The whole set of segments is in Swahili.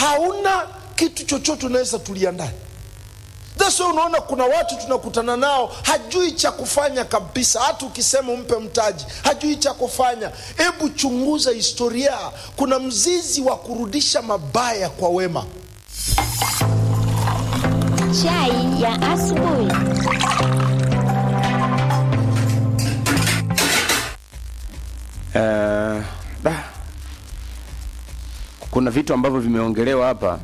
hauna kitu chochote unaweza tulia ndani That's why unaona kuna watu tunakutana nao hajui cha kufanya kabisa hata ukisema umpe mtaji hajui cha kufanya hebu chunguza historia kuna mzizi wa kurudisha mabaya kwa wema Chai ya asubuhi. Eh, da. kuna vitu ambavyo vimeongelewa hapa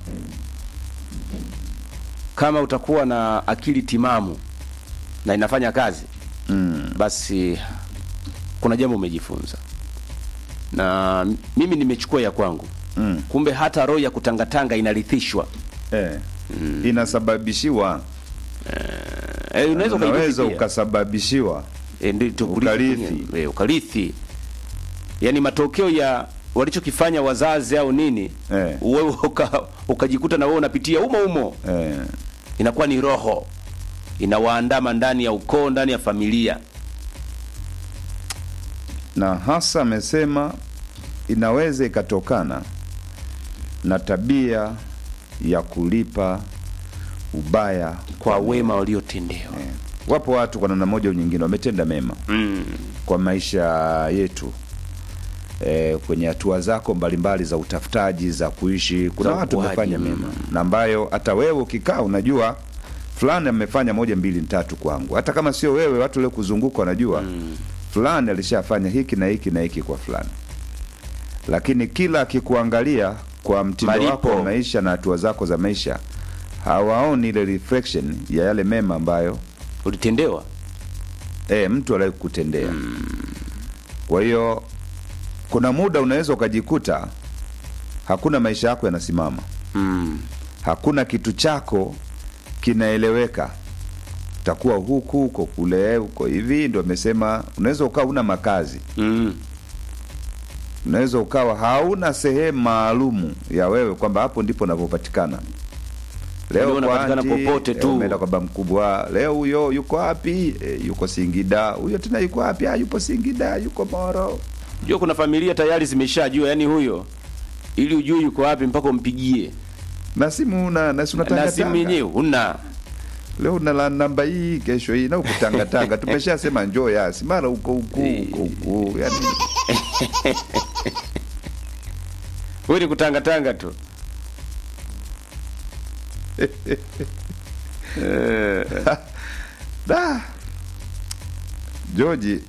kama utakuwa na akili timamu na inafanya kazi mm. basi kuna jambo umejifunza na mimi nimechukua ya kwangu Mm. kumbe hata roho ya kutangatanga inarithishwa eh, inasababishiwa eh, unaweza unaweza ukaifikia. ukasababishiwa Eh, ndio tu kurithi Ukarithi. kwenye- eh, ukarithi yaani matokeo ya walichokifanya wazazi au nini Eh. wewe uka, ukajikuta na wewe unapitia umo umo eh, inakuwa ni roho inawaandama ndani ya ukoo ndani ya familia na hasa amesema inaweza ikatokana na tabia ya kulipa ubaya kwa wema waliotendewa Eh, wapo watu kwa namna moja au nyingine wametenda mema mm. kwa maisha yetu e, kwenye hatua zako mbalimbali za utafutaji za kuishi kuna Za watu ukuaji, wamefanya mm. mema na ambayo hata wewe ukikaa unajua fulani amefanya moja mbili tatu kwangu hata kama sio wewe watu leo kuzunguka wanajua mm. fulani alishafanya hiki na hiki na hiki kwa fulani lakini kila akikuangalia kwa mtindo Malipo. wako wa maisha na hatua zako za maisha hawaoni ile reflection ya yale mema ambayo ulitendewa e, mtu aliwahi kutendea kwa hiyo kuna muda unaweza ukajikuta hakuna maisha yako yanasimama mm. hakuna kitu chako kinaeleweka utakuwa huku huko kule huko hivi ndo amesema unaweza ukawa una makazi Mm. unaweza ukawa hauna sehemu maalumu ya wewe kwamba hapo ndipo unavyopatikana Leo kwa unapatikana aunti, popote eh, tu. umeenda kwa baba mkubwa leo huyo yuko wapi e, yuko singida huyo tena yuko wapi ah, yupo singida yuko moro jua kuna familia tayari zimeshajua yani huyo ili ujue yuko wapi mpaka umpigie na simu una na si na unatanga simu tanga. yenyewe una leo una la namba hii kesho hii na ukutangatanga tumeshasema njoo yasi mara huko huku huko huku yani wewe ni kutangatanga tu Eh, da George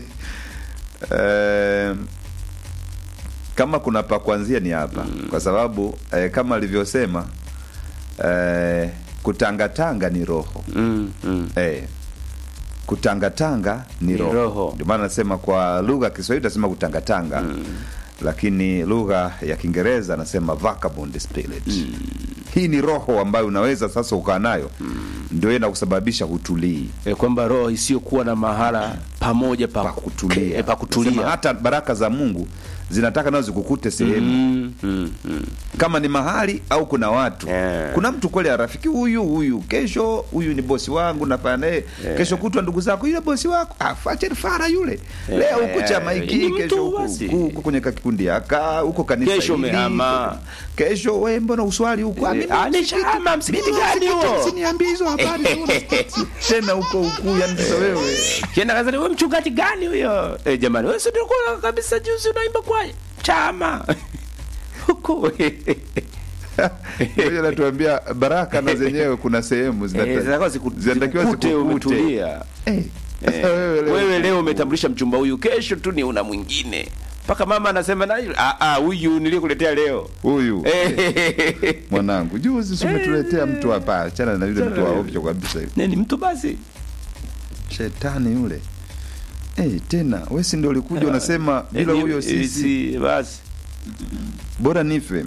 eh, kama kuna pa kuanzia ni hapa kwa sababu eh, kama alivyosema eh, kutangatanga ni roho mm, mm. eh, kutangatanga ni Ni roho, roho. ndio maana nasema kwa lugha ya Kiswahili tunasema kutangatanga lakini lugha ya Kiingereza anasema vagabond spirit hii ni roho ambayo unaweza sasa ukaa nayo ndio ina kusababisha hutulii Eh, kwamba roho isiyokuwa na mahala pamoja pa, pa kutulia eh, pa Sema kutulia hata baraka za Mungu zinataka nazo zikukute sehemu mm, mm, mm. kama ni mahali au kuna watu Eh. kuna mtu kweli rafiki huyu huyu kesho huyu ni bosi wangu nafanya naye kesho kutwa ndugu zako yule bosi wako afacheni fara yule leo huko chama hiki ni mtu kesho huku- basi. huku huko kwenye kakikundi aka huko kanisa Kesho hili, umehama. kesho we mbona uswali huko Eh, ah, ni chama, msikiti gani huo? Usiniambie hizo habari tena huko huku yani sasa wewe kienda kazani wewe mchungaji gani huyo eh, jamani wewe si ndio ulikuwa kabisa juzi unaimba kwa chama huko Ngoja natuambia baraka na zenyewe kuna sehemu Eh, zinata- zinatakiwa ziku- zinatakiwa zikukute zikukute. umetulia Eh, Eh, sasa wewe leo- wewe leo umetambulisha mchumba huyu kesho tu ni una mwingine mpaka mama anasema na ah ah huyu nilikuletea leo huyu Eh, mwanangu juzi si umetuletea mtu hapa achana na yule mtu wa ovyo kabisa nini mtu basi shetani yule Eh, tena we si ndio ulikuja unasema bila Eh, huyo eh, sisi si basi bora nife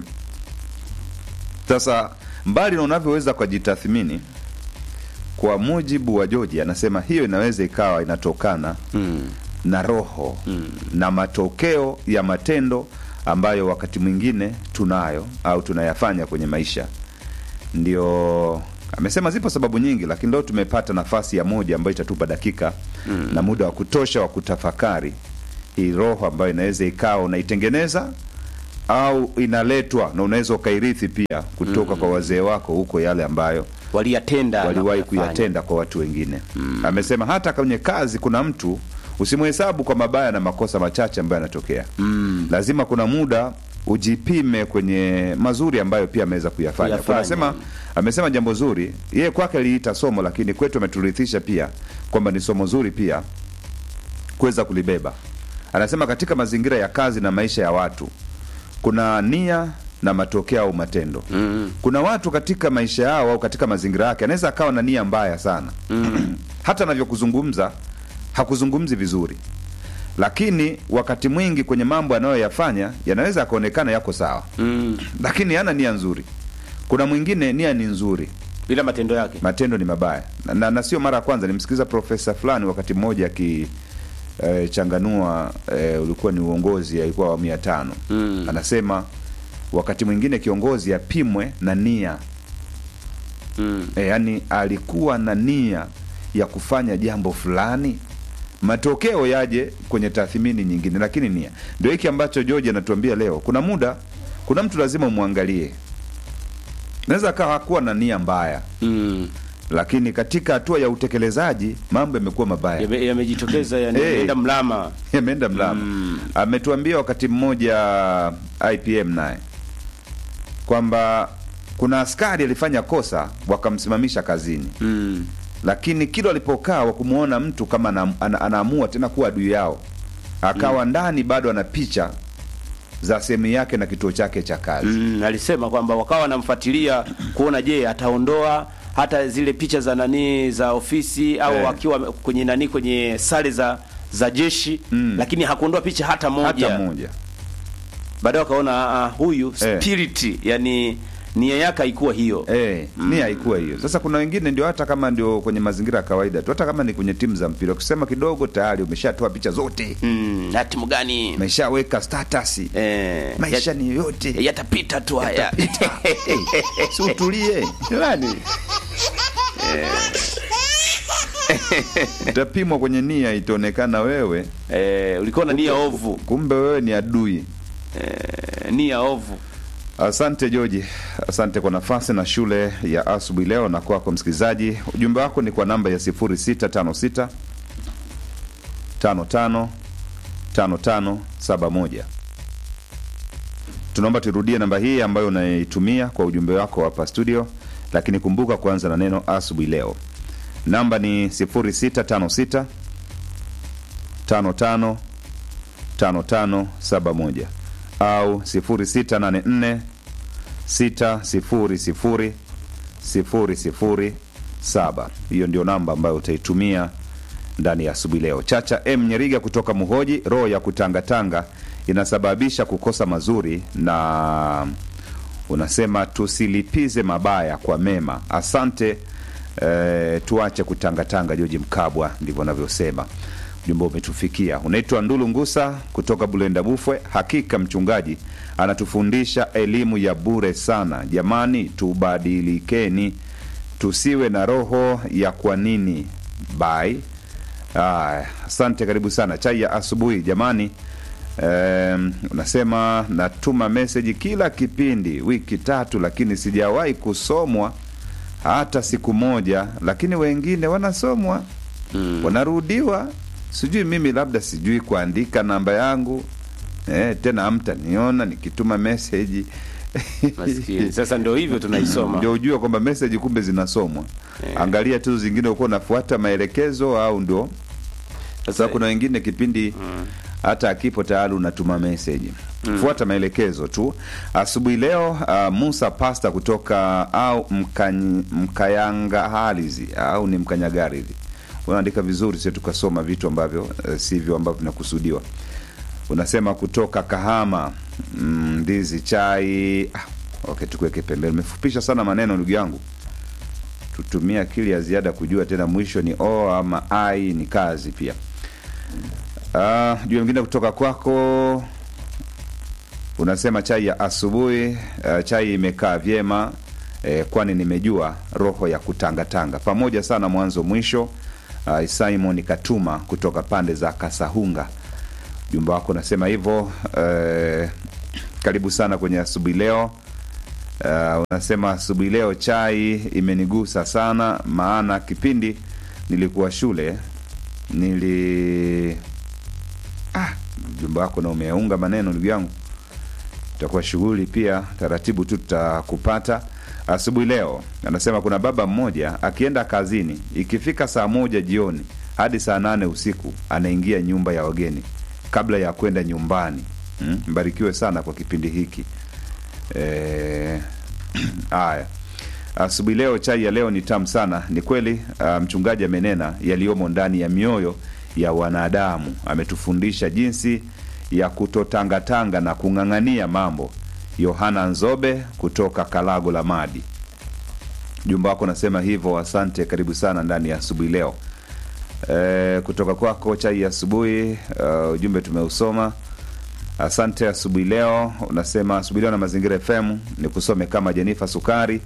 sasa mbali na unavyoweza kujitathmini kwa mujibu wa joji anasema hiyo inaweza ikawa inatokana mm. na roho na matokeo ya matendo ambayo wakati mwingine tunayo au tunayafanya kwenye maisha ndio amesema zipo sababu nyingi lakini leo tumepata nafasi ya moja ambayo itatupa dakika mm. na muda wa kutosha wa kutafakari hii roho ambayo inaweza ikawa unaitengeneza au inaletwa na unaweza ukairithi pia kutoka kwa wazee wako huko yale ambayo waliyatenda na waliwahi kuyafanya. kuyatenda kwa watu wengine amesema hata kwenye kazi kuna mtu usimhesabu kwa mabaya na makosa machache ambayo yanatokea lazima kuna muda ujipime kwenye mazuri ambayo pia ameweza kuyafanya Kuyafanya. kunasema amesema jambo zuri yeye kwake liita somo lakini kwetu ameturithisha pia kwamba ni somo zuri pia kuweza kulibeba anasema katika mazingira ya kazi na maisha ya watu kuna nia na matokeo au matendo mm. kuna watu katika maisha yao au katika mazingira yake anaweza akawa na nia mbaya sana mm. hata anavyokuzungumza hakuzungumzi vizuri lakini wakati mwingi kwenye mambo anayoyafanya yanaweza yakaonekana yako sawa mm. lakini hana nia nzuri kuna mwingine nia ni nzuri bila matendo yake matendo ni mabaya na, na, na sio mara ya kwanza nimsikiliza profesa fulani wakati mmoja aki eh, changanua eh, ulikuwa ni uongozi alikuwa awamu ya tano Mm. anasema wakati mwingine kiongozi apimwe na nia mm. e, yani alikuwa na nia ya kufanya jambo fulani matokeo yaje kwenye tathmini nyingine lakini nia ndio hiki ambacho george anatuambia leo kuna muda kuna mtu lazima umwangalie naweza akawa hakuwa na nia mbaya Mm. lakini katika hatua ya utekelezaji mambo yamekuwa mabaya Yame- yamejitokeza yani Eh. yameenda mlama yameenda mlama Mm. ametuambia wakati mmoja ipm naye kwamba kuna askari alifanya kosa wakamsimamisha kazini mm. lakini kila walipokaa wakumwona mtu kama ana, ana, anaamua tena kuwa adui yao akawa ndani bado ana picha za sehemu yake na kituo chake cha kazi Mm, alisema kwamba wakawa wanamfuatilia kuona je ataondoa hata zile picha za nani za ofisi au Eh. akiwa kwenye nani kwenye sare za za jeshi Mm. lakini hakuondoa picha hata moja hata moja baadaye wakaona uh, huyu Eh. spirit yani nia yake haikuwa hiyo Eh, nia haikuwa hiyo. Sasa kuna wengine ndio hata kama ndio kwenye mazingira ya kawaida tu, hata kama ni kwenye timu za mpira, ukisema kidogo tayari umeshatoa picha zote, mm, na timu gani umeshaweka status, eh, maisha yat- ni yote, yatapita tu haya si utulie Jamani. utapimwa kwenye nia, itaonekana wewe eh, ulikuwa na nia ovu kumbe wewe ni adui. eh, nia ovu Asante Joji, asante kwa nafasi na shule ya asubuhi leo, na kwako msikilizaji, ujumbe wako ni kwa namba ya 0656 55 5571. Tunaomba turudie namba hii ambayo unaitumia kwa ujumbe wako hapa studio, lakini kumbuka kuanza na neno asubuhi leo. Namba ni 0656 55 5571 au 0684 600 007. Hiyo ndio namba ambayo utaitumia ndani ya asubuhi leo. Chacha M Nyeriga kutoka Muhoji, roho ya kutangatanga inasababisha kukosa mazuri, na unasema tusilipize mabaya kwa mema. Asante. Eh, tuache kutangatanga. Joji Mkabwa ndivyo anavyosema. Ujumbe umetufikia. Unaitwa Ndulu Ngusa kutoka Bulenda Bufwe. Hakika mchungaji anatufundisha elimu ya bure sana. Jamani, tubadilikeni, tusiwe na roho ya kwa nini bai. Aya, asante, karibu sana. Chai ya asubuhi jamani. Um, unasema natuma meseji kila kipindi wiki tatu, lakini sijawahi kusomwa hata siku moja, lakini wengine wanasomwa mm. wanarudiwa. Sijui mimi labda sijui kuandika namba yangu eh, tena hamtaniona nikituma meseji maskini sasa ndio hivyo tunaisoma ndio ujue kwamba meseji kumbe zinasomwa. Angalia tu zingine ukuwa unafuata maelekezo au ndio sasa kuna wengine kipindi hata akipo tayari unatuma meseji fuata maelekezo tu asubuhi leo uh, musa pasta kutoka au mkany, mkayanga halizi au ni mkanyagarizi unaandika vizuri sio tukasoma vitu ambavyo uh, sivyo ambavyo vinakusudiwa unasema kutoka kahama mm, ndizi chai ah, okay tukuweke pembeni umefupisha sana maneno ndugu yangu tutumia akili ya ziada kujua tena mwisho ni o ama ai ni kazi pia uh, juu mwingine kutoka kwako unasema chai ya asubuhi uh, chai imekaa vyema eh, kwani nimejua roho ya kutangatanga pamoja sana mwanzo mwisho uh, simon katuma kutoka pande za kasahunga jumba wako unasema hivyo eh, karibu sana kwenye asubuhi leo. Uh, unasema asubuhi leo chai imenigusa sana, maana kipindi nilikuwa shule nili ah, ujumbe wako na umeunga maneno ndugu yangu, itakuwa shughuli pia, taratibu tu tutakupata asubuhi leo. Anasema kuna baba mmoja akienda kazini, ikifika saa moja jioni hadi saa nane usiku anaingia nyumba ya wageni kabla ya kwenda nyumbani. Mm, mbarikiwe sana kwa kipindi hiki. Eh, haya asubuhi leo, chai ya leo ni tamu sana. Ni kweli ah, mchungaji amenena yaliyomo ndani ya mioyo ya wanadamu. Ametufundisha jinsi ya kutotangatanga na kung'ang'ania mambo. Yohana Nzobe kutoka Kalago la Madi, jumba wako nasema hivyo. Asante, karibu sana ndani ya asubuhi leo. E, kutoka kwako chai ya asubuhi. Uh, ujumbe tumeusoma, asante. Asubuhi leo unasema asubuhi leo na Mazingira FM ni kusome kama Jenifa Sukari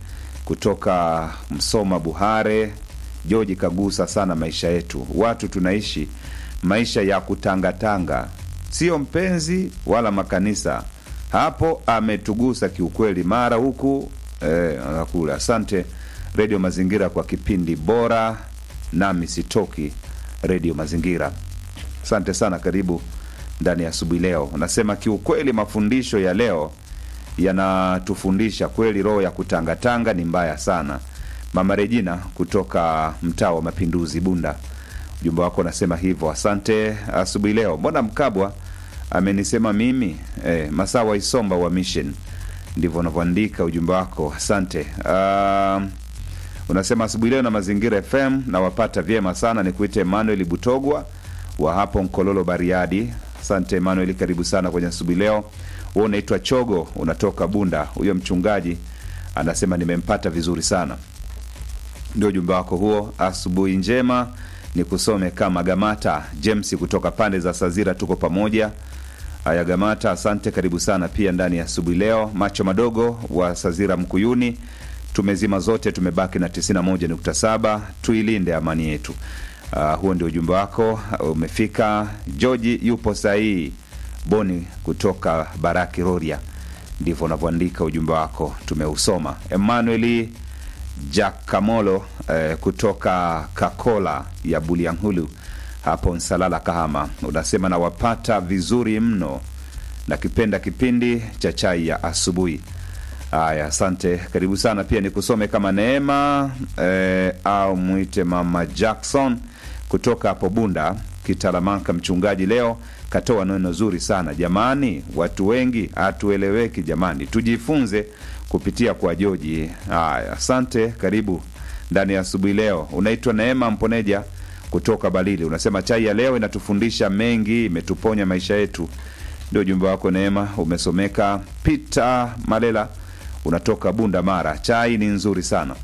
kutoka Msoma Buhare. George kagusa sana maisha yetu, watu tunaishi maisha ya kutangatanga, sio mpenzi wala makanisa. Hapo ametugusa kiukweli, mara huku eh, kule. Asante Redio Mazingira kwa kipindi bora, nami sitoki Redio Mazingira. Asante sana, karibu ndani ya asubuhi leo. Unasema kiukweli, mafundisho ya leo yanatufundisha kweli, roho ya kutangatanga ni mbaya sana. Mama Regina kutoka mtaa wa Mapinduzi, Bunda, ujumbe wako unasema hivyo. Asante asubuhi leo. Mbona Mkabwa amenisema mimi eh, Masawa Isomba wa Mission, ndivyo unavyoandika ujumbe wako. Asante. Uh, unasema asubuhi leo na Mazingira FM nawapata vyema sana. Ni kuite Emmanuel Butogwa wa hapo Nkololo, Bariadi. Asante Emmanuel, karibu sana kwenye asubuhi leo. Wewe unaitwa Chogo, unatoka Bunda. Huyo mchungaji anasema nimempata vizuri sana. Ndio ujumbe wako huo. Asubuhi njema, ni kusome kama Gamata James kutoka pande za Sazira, tuko pamoja. Haya Gamata, asante, karibu sana pia ndani ya asubuhi leo. Macho madogo wa Sazira Mkuyuni, tumezima zote, tumebaki na 91.7. Tuilinde amani yetu. Uh, huo ndio ujumbe wako umefika. George yupo sahihi. Boni kutoka Baraki Roria, ndivyo unavyoandika ujumbe wako, tumeusoma. Emmanuel Jack Kamolo eh, kutoka Kakola ya Bulyanhulu hapo Nsalala, Kahama, unasema nawapata vizuri mno na kipenda kipindi cha chai ya asubuhi. Haya, asante, karibu sana pia nikusome kama Neema eh, au mwite mama Jackson kutoka hapo Bunda Kitalamanka. Mchungaji leo katoa neno zuri sana jamani, watu wengi hatueleweki jamani, tujifunze kupitia kwa Joji. Haya, asante, karibu ndani ya asubuhi leo. Unaitwa Neema Mponeja kutoka Balili, unasema chai ya leo inatufundisha mengi, imetuponya maisha yetu. Ndio ujumbe wako Neema, umesomeka. Peter Malela unatoka Bunda Mara, chai ni nzuri sana.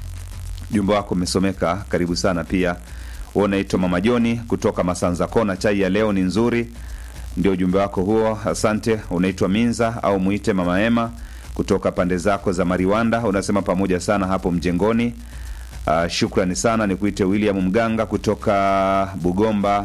Ujumbe wako umesomeka, karibu sana pia. Wewe unaitwa Mama Joni kutoka Masanza Kona, chai ya leo ni nzuri. Ndio ujumbe wako huo, asante. Unaitwa Minza au muite Mama Ema kutoka pande zako za Mariwanda, unasema pamoja sana hapo mjengoni. Uh, shukrani sana. Ni kuite William Mganga kutoka Bugomba.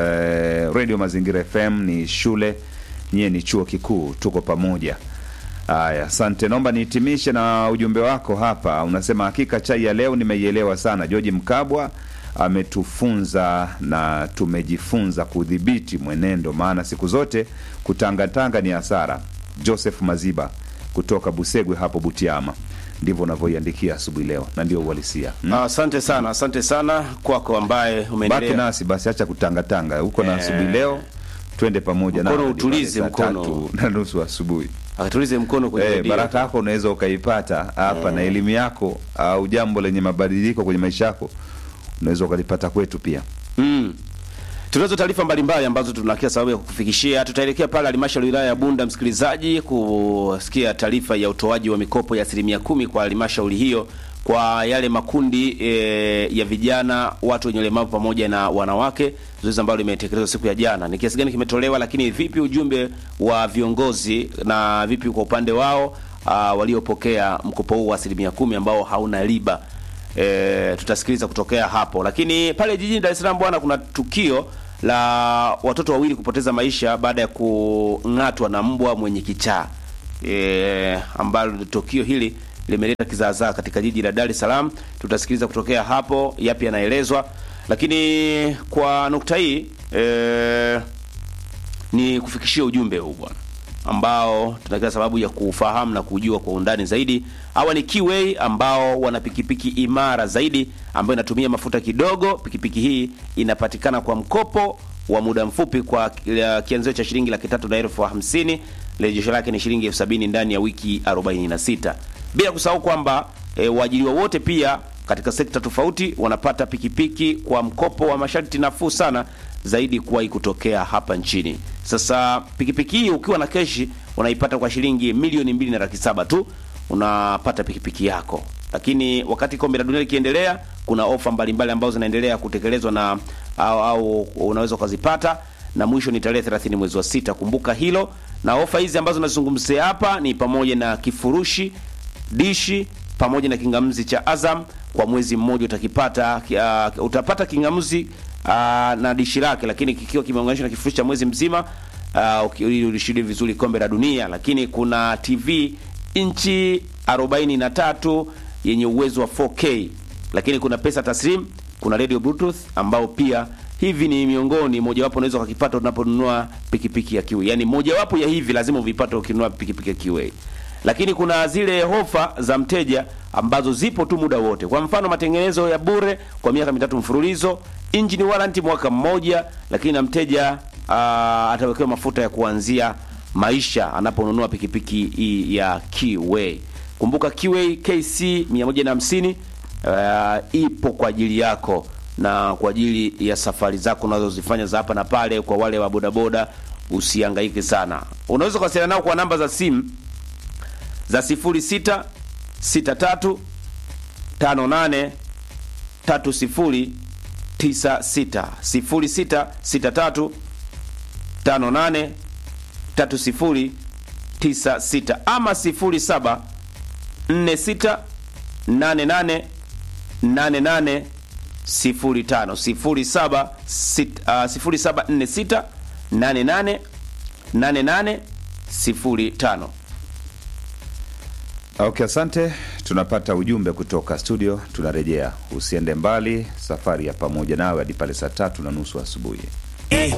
Uh, Radio Mazingira FM ni shule, nyie ni chuo kikuu, tuko pamoja. Haya, asante. Naomba nihitimishe na ujumbe wako hapa. Unasema hakika chai ya leo nimeielewa sana. George Mkabwa ametufunza na tumejifunza kudhibiti mwenendo, maana siku zote kutangatanga ni hasara. Joseph Maziba kutoka Busegwe hapo Butiama, ndivyo unavyoiandikia asubuhi leo, na ndio uhalisia. Hmm? Asante sana, asante sana kwako ambaye Baki umeendelea. nasi basi, acha kutangatanga huko na Eh. asubuhi leo, twende pamoja Mkono na utulize mkono. tatu na nusu asubuhi. Akatulize mkono kwenye Eh, redio. baraka yako unaweza ukaipata hapa na elimu yako au jambo lenye mabadiliko kwenye maisha yako unaweza ukalipata kwetu pia. Mm. Tunazo taarifa mbalimbali ambazo tuna kila sababu ya kukufikishia. Tutaelekea pale halmashauri ya wilaya ya Bunda, msikilizaji, kusikia taarifa ya utoaji wa mikopo ya asilimia kumi kwa halmashauri hiyo kwa yale makundi e, ya vijana, watu wenye ulemavu pamoja na wanawake, zoezi ambalo limetekelezwa siku ya jana. Ni kiasi gani kimetolewa, lakini vipi ujumbe wa viongozi na vipi kwa upande wao ah, waliopokea mkopo huu wa asilimia kumi ambao hauna riba e, tutasikiliza kutokea hapo. Lakini pale jijini Dar es Salaam bwana, kuna tukio la watoto wawili kupoteza maisha baada ya kung'atwa na mbwa mwenye kichaa. e, ambalo tukio hili limeleta kizaazaa katika jiji la Dar es Salaam. Tutasikiliza kutokea hapo yapi yanaelezwa, lakini kwa nukta hii e, ni kufikishia ujumbe huu bwana ambao tuna kila sababu ya kufahamu na kujua kwa undani zaidi. Hawa ni Kiway ambao wana pikipiki imara zaidi ambayo inatumia mafuta kidogo. Pikipiki hii inapatikana kwa mkopo wa muda mfupi kwa ya kianzio cha shilingi laki tatu na elfu hamsini. Rejesho lake ni shilingi elfu sabini ndani ya wiki 46, bila kusahau kwamba e, waajiriwa wote pia katika sekta tofauti wanapata pikipiki kwa mkopo wa masharti nafuu sana zaidi kuwahi kutokea hapa nchini. Sasa pikipiki hii ukiwa na keshi unaipata kwa shilingi milioni mbili na laki saba tu unapata pikipiki yako. Lakini wakati kombe la dunia likiendelea, kuna ofa mbalimbali ambazo zinaendelea kutekelezwa na au, au unaweza ukazipata, na mwisho ni tarehe 30 mwezi wa sita. Kumbuka hilo, na ofa hizi ambazo nazungumzia hapa ni pamoja na kifurushi dishi pamoja na kingamuzi cha Azam kwa mwezi mmoja utakipata uh, utapata kingamuzi uh, na dishi lake, lakini kikiwa kimeunganishwa na kifurushi cha mwezi mzima uh, ili ulishuhudie vizuri kombe la dunia. Lakini kuna TV inchi 43 yenye uwezo wa 4K, lakini kuna pesa taslim, kuna radio bluetooth ambao pia hivi ni miongoni mojawapo unaweza ukakipata unaponunua pikipiki ya Kiway. Yaani mojawapo ya hivi lazima uvipate ukinunua pikipiki ya Kiway lakini kuna zile hofa za mteja ambazo zipo tu muda wote. Kwa mfano, matengenezo ya bure kwa miaka mitatu mfululizo, engine warranty mwaka mmoja, lakini na mteja uh, atawekewa mafuta ya kuanzia maisha anaponunua pikipiki hii ya Kiway. Kumbuka Kiway KC 150 uh, ipo kwa ajili yako na kwa ajili ya safari zako unazozifanya za hapa na pale. Kwa wale wa bodaboda, usihangaike sana, unaweza kuwasiliana nao kwa namba za simu za 06 63 58 30 96 06 63 58 30 96 ama 07 46 88 88 05 07 0746 88 88 05. Okay, asante. Tunapata ujumbe kutoka studio, tunarejea. Usiende mbali, safari ya pamoja nawe hadi pale saa tatu na nusu asubuhi.